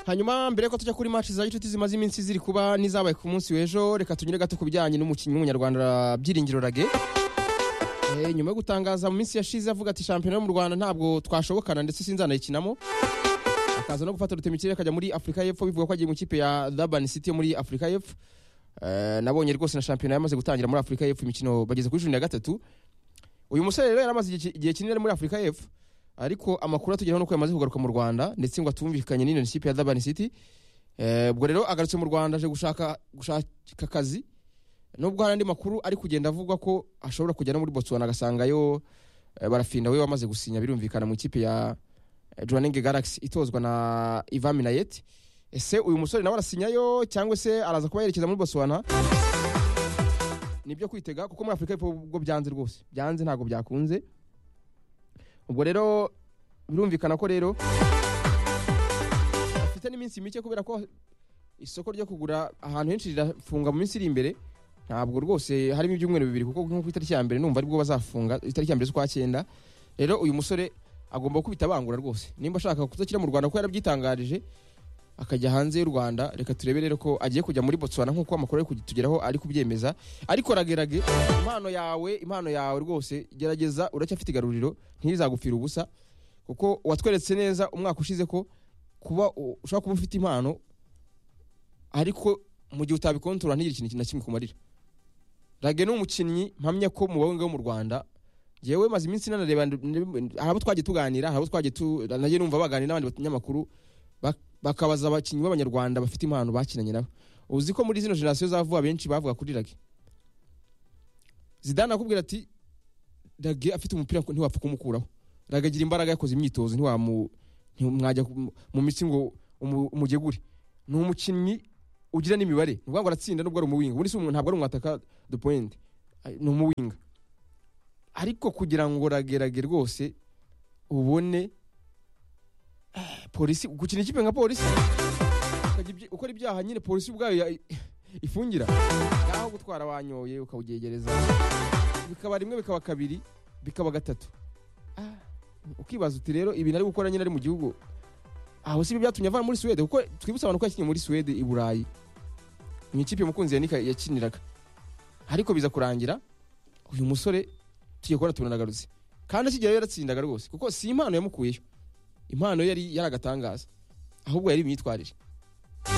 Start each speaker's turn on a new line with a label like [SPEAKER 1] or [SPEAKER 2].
[SPEAKER 1] hanyuma mbere yuko tujya kuri match za gicuti zimaze iminsi ziri kuba n'izabaye ku munsi w'ejo reka tunyure gato ku bijyanye n'umukinnyi w'umunyarwanda byiringiro rage Eh, nyuma yo gutangaza mu minsi yashize avuga ati shampiyona yo mu rwanda ntabwo twashobokana ndetse sinzanayikinamo akaza no gufata rutemikirere akajya muri afurika y'epfo bivuga ko agiye mu ikipe ya Durban City yo muri afurika y'epfo Eh, nabonye rwose na shampiyona yamaze gutangira muri afurika y'epfo imikino bageze kuri cumi na gatatu uyu musore rero yaramaze igihe- igihe kinini ari muri afurika y'epfo ariko amakuru atugeraho nuko yamaze kugaruka mu rwanda ndetse ngo atumvikanye n'iyo kipe ya Durban City Eh, ubwo rero agarutse mu rwanda aje gushaka gushaka akazi nubwo hari andi makuru ari kugenda avugwa ko ashobora kujya no muri botswana agasangayo eh, barafinda we wamaze gusinya birumvikana mu ikipe ya eh, Jwaneng Galaxy itozwa na Ivan Minayet ese uyu musore nawe arasinyayo cyangwa se araza kuba yerekeza muri botswana nibyo kwitega kuko muri afurika y'Epfo ubwo byanze rwose byanze ntabwo byakunze ubwo rero birumvikana ko rero afite n'iminsi mike kubera ko isoko ryo kugura ahantu henshi rirafunga mu minsi iri imbere ntabwo rwose harimo ibyumweru bibiri kuko nko ku itariki ya mbere numva aribwo bazafunga itariki ya mbere z'ukwa cyenda rero uyu musore agomba gukubita bangura rwose nimba ashaka kudakira mu rwanda kuko yarabyitangarije akajya hanze y'u rwanda reka turebe rero ko agiye kujya muri botswana nk'uko amakuru ari kutugeraho ari kubyemeza ariko ragerage impano yawe impano yawe rwose gerageza uracyafite igaruriro ntizagupfira ubusa kuko watweretse neza umwaka ushize ko kuba u- ushobora kuba ufite impano ariko mu gihe utabikontorora ntigire ikintu na kimwe kumarira rage ni umukinnyi mpamya ko mu bahungu bo mu rwanda yewe maze iminsi nanareba hari abo twagiye tuganira hari abo twagiye tu- nagiye numva baganira n'abandi banyamakuru bak- bakabaza abakinnyi b'abanyarwanda bafite impano bakinanye nabo uzi ko muri zino generasiyo za vuba benshi bavuga kuri rage zidane akubwira ati rage afite umupira ku- ntiwapfa kumukuraho rage agira imbaraga yakoze imyitozo ntiwamu ntimwajya ku- mu mitsi ngo umu- umugegure ni umukinnyi ugira n'imibare ni ukuvuga ngo aratsinda nubwo ari umuwinga ubundi si umuntu ntabwo ari umwataka de pointe Ay- ni umuwinga ariko kugira ngo ragerage rwose ubone eh, polisi gukina ikipe nka polisi ukajya ibyi- ukora ibyaha nyine polisi ubwayo ya- ifungira naho gutwara wanyoye ukawugegereza bikaba rimwe bikaba kabiri bikaba gatatu Ah, ukibaza uti rero ibintu ari gukora nyine ari mu gihugu aho si byatumye avana muri suwede kuko twibutse abantu ko yakinnye muri suwede i burayi mu ikipe mukunzi ya nika yakiniraga ariko biza kurangira uyu musore tugiye kubona tunanagarutse kandi akigerayo yaratsindaga rwose kuko si impano yamukuyeyo impano yari yari agatangaza ahubwo yari imyitwarire